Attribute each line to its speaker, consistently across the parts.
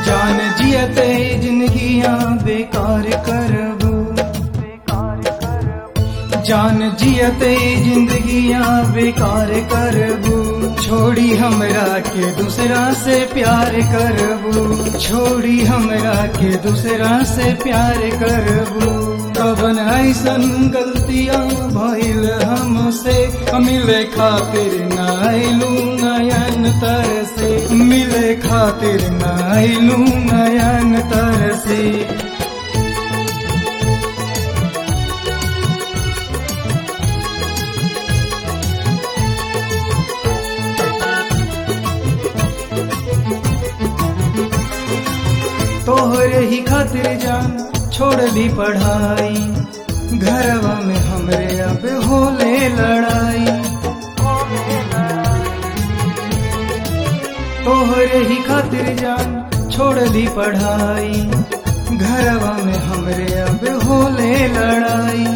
Speaker 1: जान जियते जिंदगियां बेकार करबू जान जियते जिंदगियां बेकार करबू छोड़ी हमरा के दूसरा से प्यार करबू छोड़ी हमरा के दूसरा से प्यार करबू कवन ऐसन गलतियां भइल हमसे मिले खातिर नाइलू नयन तर से मिले खातिर नाइलू नयन तर से तोहरे ही खातिर जान छोड़ दी पढ़ाई घरवा में हमरे अब होले लड़ाई तोहरे ही खातिर जान छोड़ दी पढ़ाई घरवा में हमरे अब होले लड़ाई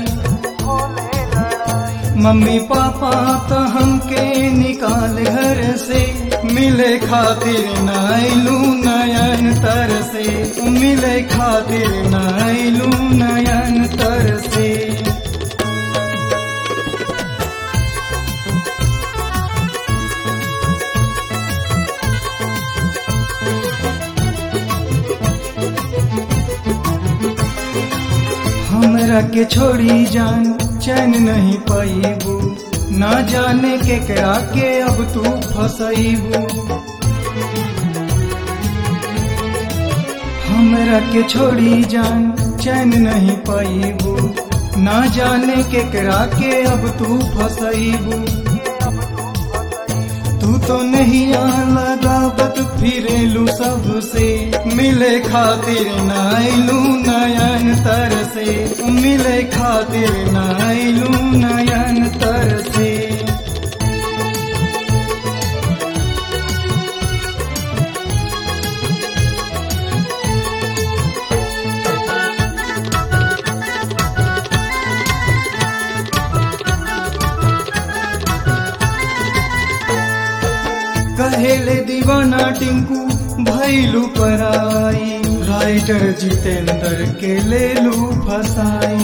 Speaker 1: मम्मी पापा तो हमके निकाल घर से मिले खातिर नाइलू नयन तर से मिले खातिर नाइलू नयन तर से हमरा के छोड़ी जान चैन नहीं पाइबू ना जाने के करा के अब तू फसैबू हमरा के छोड़ी जान चैन नहीं पाइबू ना जाने के करा के अब तू फसैबू तू तो नहीं लगावत फिरेलू सबसे मिले खातिर नाइलू नयन तर से मिले खातिर नाइलू नयन तर से कहेले दीवाना टिंकू भैलू पराई राइटर जितेंद्र के ले लू फसाई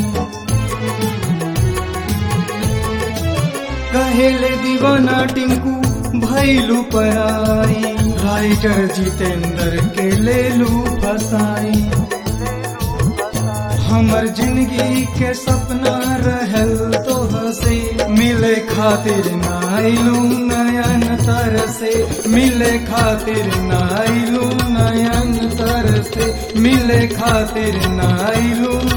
Speaker 1: कहेले दीवाना टिंकू भैलू पराई राइटर जितेंद्र के ले लू फसाई हमर जिंदगी के सपना रहल तो हसे मिले खातिर नाइलू नयन तर से मिले खातिर नाइलू नयन तर से मिले खातिर नाइलू